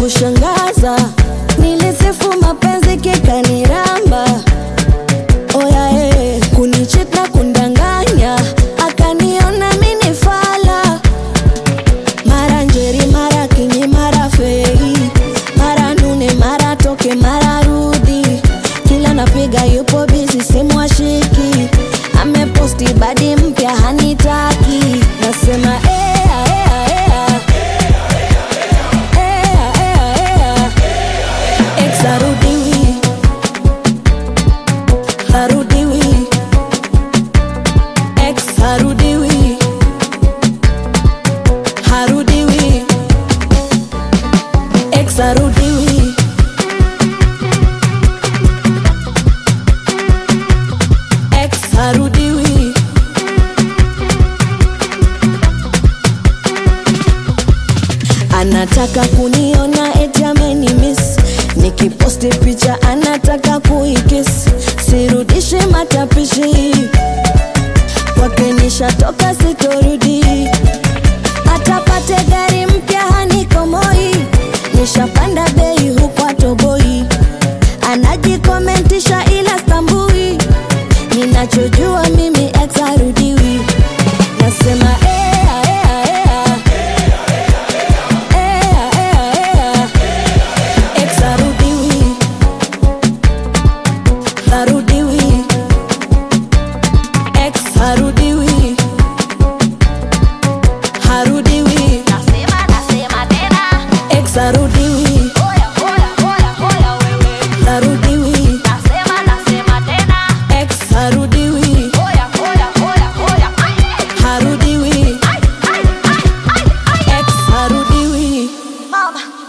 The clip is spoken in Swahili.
kushangaza, nilisifu mapenzi kikaniramba, oya eh, kunichit na kundanganya, akaniona mini fala, mara njeri, mara kinyi, mara fei, mara nune, mara toke, mara rudi, kila napiga yupo bizi, simu ashiki, ameposti badi mpya hanitaki, nasema ea, ea, ea. Ea, ea, ea. Ex harudiwi, harudiwi. Ex harudiwi, harudiwi. Ex harudiwi. Ex harudiwi. Anataka kuniona eti ameni miss, nikiposti picha anataka kuikis, sirudishe matapishi kwake nishatoka, sitorudi. Atapate gari mpya hanikomoi, nishapanda bei huku atoboi, anajikomentisha ila stambui, ninachojua mimi ex harudiwi, nasema ea, ea, ea. Ea, ea, ea. Ex harudiwi, harudiwi. Ex harudiwi, harudiwi. Nasema, nasema tena. Ex harudiwi, Oya, oya, oya, oya wewe. harudiwi. Nasema, nasema tena. Ex harudiwi, Oya, oya, oya, oya. Ai, harudiwi. ai, ai, ai, ai, ai. Ex harudiwi. Mama.